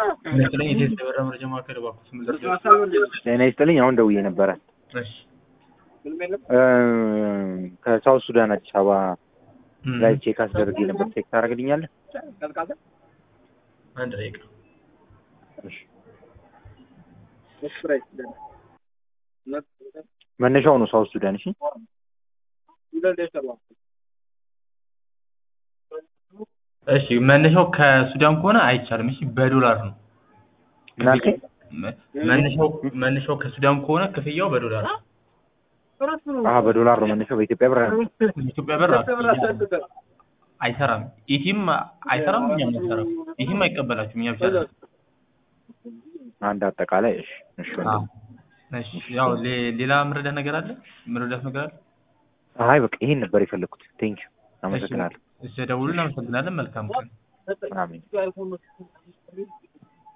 ይመስለኝ የቴስት የበራ መረጃ ማዕከል እባክዎት ምን ልርዳዎት? ጤና ይስጥልኝ። አሁን ደውዬ ነበረ እሺ እ ከሳውት ሱዳን አዲስ አበባ እም፣ ላይ ቼክ አስደርጌ ነበር። ቼክ ታደርግልኛለህ? አንድ ደቂቃ እሺ። መነሻው ነው ሳውት ሱዳን። እሺ እሺ መነሻው ከሱዳን ከሆነ አይቻልም። እሺ በዶላር ነው ምን አልከኝ? መ- መነሻው መነሻው ከሱዳን ከሆነ ክፍያው በዶላር ነው። አሀ በዶላር ነው መነሻው። በኢትዮጵያ ብር አይደለም። ኢትዮጵያ ብር አይሰራም። ኢቲም አይሰራም፣ እኛም አይሰራም። ኢቲም አይቀበላችሁም፣ እኛ ብቻ ነን። አንድ አጠቃላይ እሺ እሺ አዎ። ወንድም። እሺ ያው ሌ- ሌላ መረዳት ነገር አለ? መረዳት ነገር አለ? አይ በቃ ይሄን ነበር የፈለኩት። ቴንክ ዩ አመሰግናለሁ። እሺ ደውሉ። እናመሰግናለን። መልካም ቀን። አሜን።